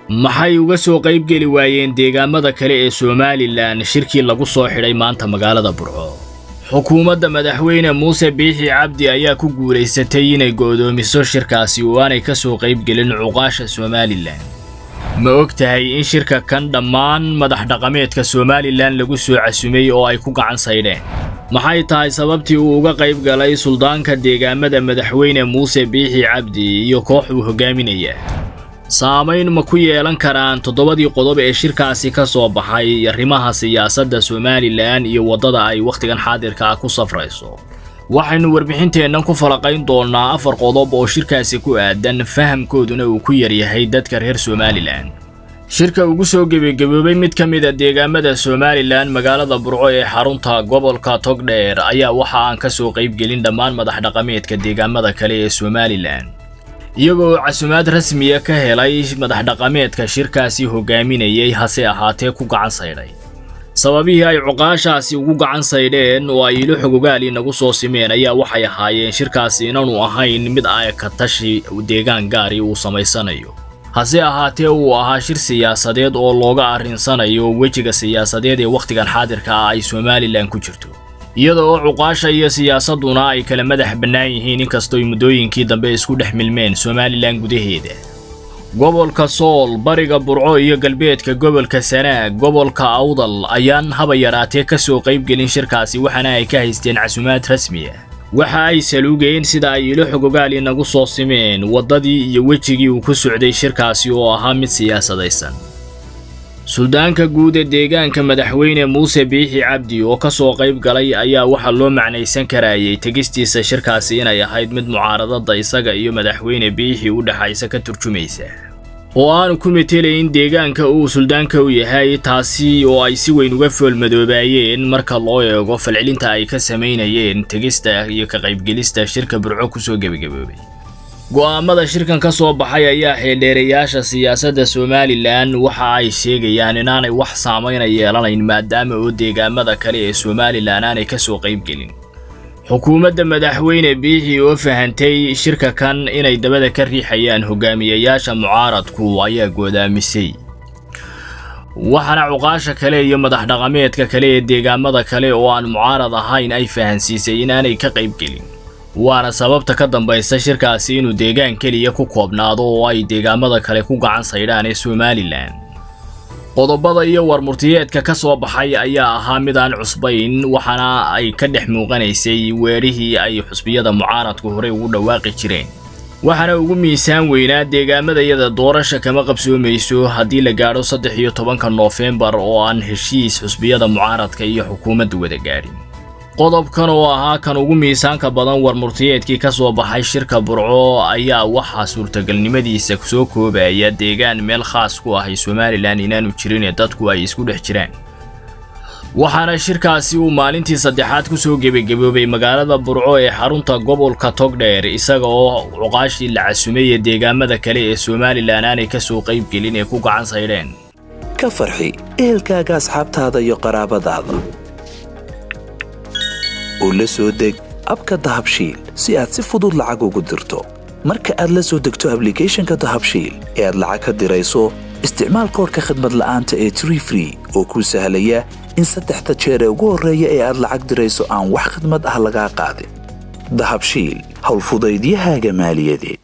maxay uga soo qaybgeli waayeen deegaamada kale ee somalilan shirkii lagu soo xidhay maanta magaalada burco xukuumadda madaxweyne muuse biixi cabdi ayaa ku guulaysatay inay go'doomiso shirkaasi oo aanay ka soo qaybgelin cuqaasha somalilan ma og tahay in shirka kan dhammaan madax dhaqameedka somalilan lagu soo casumay oo ay ku gacan saydheen maxay tahay sababtii uu uga qayb galay suldaanka deegaamada madaxweyne muuse biixi cabdi iyo koox uu hogaaminaya saamayn ma ku yeelan karaan toddobadii qodob ee shirkaasi ka soo baxay arrimaha siyaasadda somalilan iyo waddada ay wakhtigan xaadirka ah ku safrayso waxaynu warbixinteennan ku falaqayn doonnaa afar qodob oo shirkaasi ku aadan fahamkooduna uu ku yaryahay dadka reer somalilan shirka ugu soo gebagaboobay mid ka mid a deegaamada somalilan magaalada burco ee xarunta gobolka togdheer ayaa waxa aan ka soo qaybgelin dhammaan madax dhaqameedka deegaamada kale ee somalilan iyagoo casumaad rasmiya ka helay madax dhaqameedka shirkaasi hogaaminayay hase ahaatee ku gacan saydhay sababihii ay cuqaashaasi ugu gacan saydheen oo ay ilo xogogaali nagu soo simeen ayaa waxay ahaayeen shirkaasi inaanu ahayn mid ay ka tashi deegaan gaari uu samaysanayo hase ahaatee uu ahaa shir siyaasadeed oo looga arrinsanayo wejiga siyaasadeed ee wakhtigan xaadirka ah ay somalilan ku jirto iyada oo cuqaasha iyo siyaasadduna ay kala madax bannaan yihiin inkastooy muddooyinkii dambe isku dhex milmeen somalilan gudaheeda gobolka sool bariga burco iyo galbeedka gobolka sanaag gobolka awdal ayaan haba yaraatee ka soo qaybgelin shirkaasi waxaana ay ka haysteen casumaad rasmi ah waxa ay saluugeen sida ay ilo xogogaali nagu soo simeen waddadii iyo wejigii uu ku socday shirkaasi oo ahaa mid siyaasadaysan suldaanka guud ee deegaanka madaxweyne muuse biixi cabdi oo ka soo qayb galay ayaa waxaa loo macnaysan karayay tegistiisa shirkaasi inay ahayd mid mucaaradada isaga iyo madaxweyne biixi u dhexaysa ka turjumaysa oo aanu ku metelayn deegaanka uu suldaanka u yahay taasi oo ay si weyn uga foolmadoobaayeen marka loo eego falcelinta ay ka samaynayeen tegista iyo ka qaybgelista shirka burco kusoo gebagaboobay go'aamada shirkan ka soo baxay ayaa xeeldheerayaasha siyaasadda somalilan waxa ay sheegayaan inaanay wax saamayna yeelanayn maadaama oo deegaamada kale ee somalilan aanay ka soo qaybgelin xukuumadda madaxweyne biixi oo fahantay shirka kan inay dabada ka riixayaan hogaamiyayaasha mucaaradku ayaa goodaamisay waxaana cuqaasha kale iyo madax dhaqameedka kale ee deegaamada kale oo aan mucaarad ahayn ay fahansiisay inaanay ka qaybgelin waana sababta ka dambaysa shirkaasi inuu deegaan keliya ku koobnaado oo ay deegaamada kale ku gacan saydhaan ee somalilan qodobada iyo warmurtiyeedka ka soo baxay ayaa ahaa mid aan cusbayn waxaana ay ka dhex muuqanaysay weedhihii ay xusbiyada mucaaradku horey ugu dhawaaqi jireen waxaana ugu miisaan weynaa deegaamadayada doorasha kama qabsoomayso haddii la gaadho saddex iyo tobanka noofembar oo aan heshiis xusbiyada mucaaradka iyo xukuumaddu wada gaadhin qodobkan oo ahaa kan ugu miisaanka badan warmurtiyeedkii ka soo baxay shirka burco ayaa waxaa suurtagalnimadiisa soo koobaya deegaan meel khaas ku ahay somalilan inaanu jirin ee dadku ay isku dhex jiraan waxaana shirkaasi uu maalintii saddexaad ku soo gebagaboobay magaalada burco ee xarunta gobolka togdheer isaga oo cuqaashii la casumay ee deegaamada kale ee somalilan aanay ka soo qaybgelin ee ku gacan saydheen ka farxi ehelkaaga asxaabtaada iyo qaraabadaada oo la soo deg abka dahabshiil si aad si fudud lacag ugu dirto marka aad la soo degto ablicathonka dahabshiil ee aad lacag ka dirayso isticmaal koorka khadmad la'aanta ee tree free oo kuu sahlaya in saddexda jeer ee ugu horreeya ee aad lacag dirayso aan wax khadmad ah lagaa qaadin dahabshiil howlfudaydiyahaaga maaliyadeed